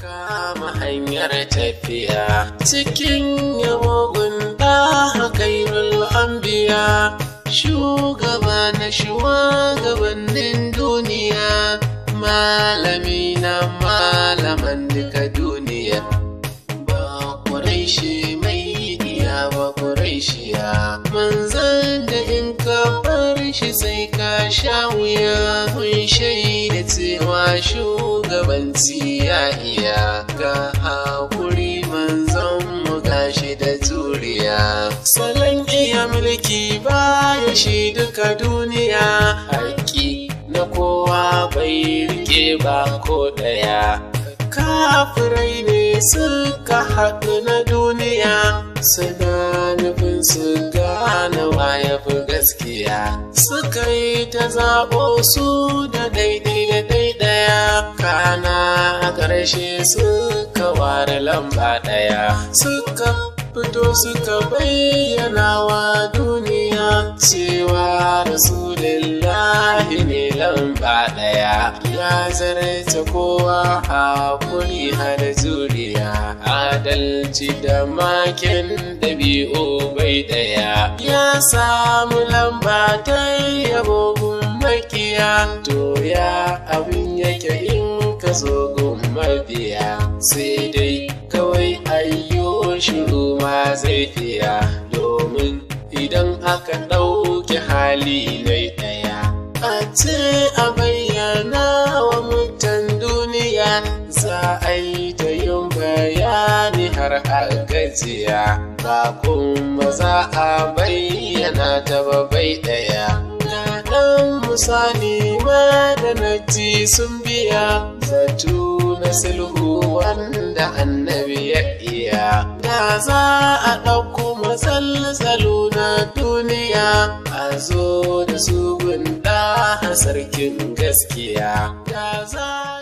kama hanyar tafiya cikin yamogun ɗaha kairul anbiya shugaba na shugabannin duniya malami na malaman duka duniya ba ƙuraishi mai iya ba ƙuraishiya manzan da in ka bar shi sai ka sha wuya kun shaida cewa shugabanci ya iya ga hakuri manzon mu gashi da juriya salon iya mulki baya shi duka duniya haƙi na kowa bai rike ba ko ɗaya kafirai ne suka haɗu na duniya suna nufin su gane ya fi gaskiya suka yi ta zaɓo su da daidai da daidaya kana a ƙarshe suka ware lamba ɗaya suka fito suka bayyana wa duniya cewa rasulillahi ne lamba ɗaya ya zarce kowa hakuri har juriya adalci da makin ɗabi'u bai ɗaya ya samu lamba ta yabo makiya to ya abin yake in ka zo gun mabiya sai dai kawai ayyo shiru ma zai fiya domin idan aka ɗauki hali mai ɗaya a ce a bayyana wa mutan duniya za a yi ta yin bayani har a gajiya ba kuma za a bayyana ta ba bai ɗaya ɗan misali ma da naji sun biya zatu na sulhu wanda annabi ya iya da za a ɗauko matsaltsalu na duniya a zo da su gunda sarkin gaskiya da za